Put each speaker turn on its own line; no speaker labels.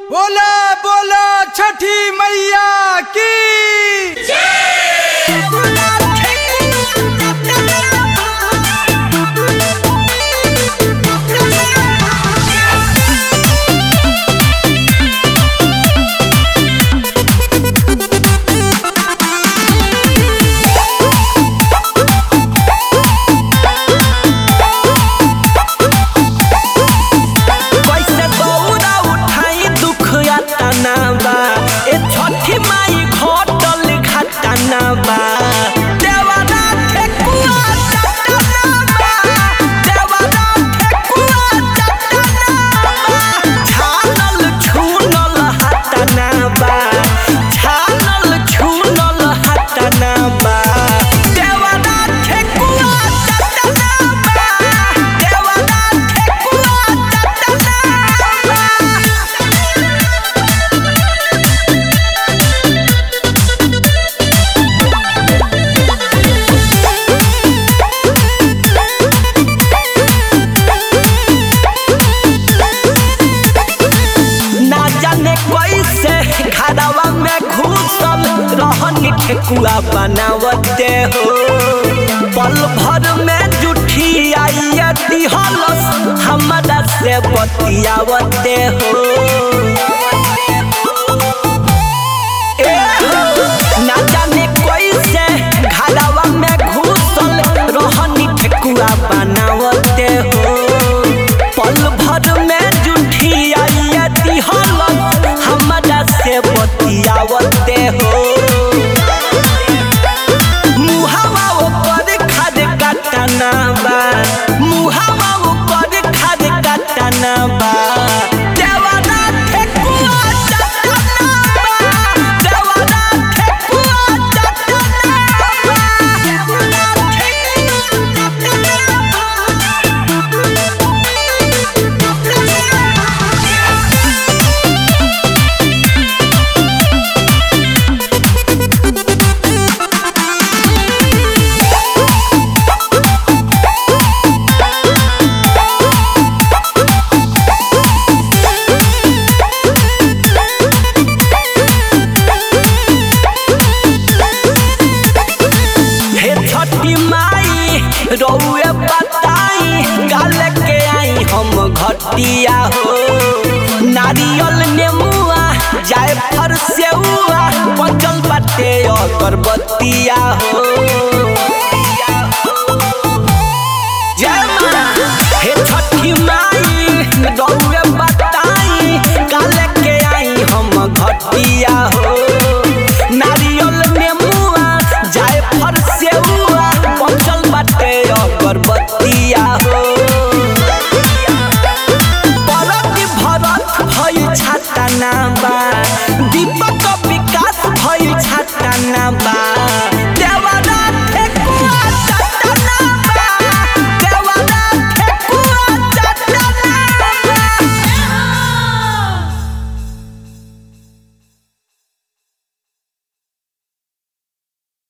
बोला बोला छठी मैया की
कैसे दौड़ा उठाई दुख यातना बा ए छठी माई घटल घटना बा देवरा ठेकुआ चटना बा देवरा ठेकुआ चटना बा छानल छूनल हटना बा छानल छूनल हटना बा देवरा ठेकुआ चटना बा देवरा ठेकुआ चटना बा ना जाने कैसे घरवा में घुसल रहन ठेकुआ बनावते हो पल भर में जुठी आइए दिहलस हमरा से बतियावते हो ए हो, ना जाने कैसे घरवा में घुसल रहनी ठेकुआ बनावते हो पल भर में जुठी आइए दिहलस हमरा से बतियावते हो मुहावा ओकर खाद काटना बा मुहावा ओकर खाद काटना बा देवरा ठेकुआ चटना बा देवरा ठेकुआ चटना बा देवरा हे छठी माई रउए बताई गाल के आई हम घटिया हो नारियल नेमुआ जाए फर सेउआ बचल बाटे अगरबत्तिया हो जय माँ हे छठी माई रउए बताई गाल के आई हम घटिया हो नारियल नेमुआ जाए फर सेउआ बचल बाटे अगरबत्तिया हो परत भरत भई छाता ना बा दीपक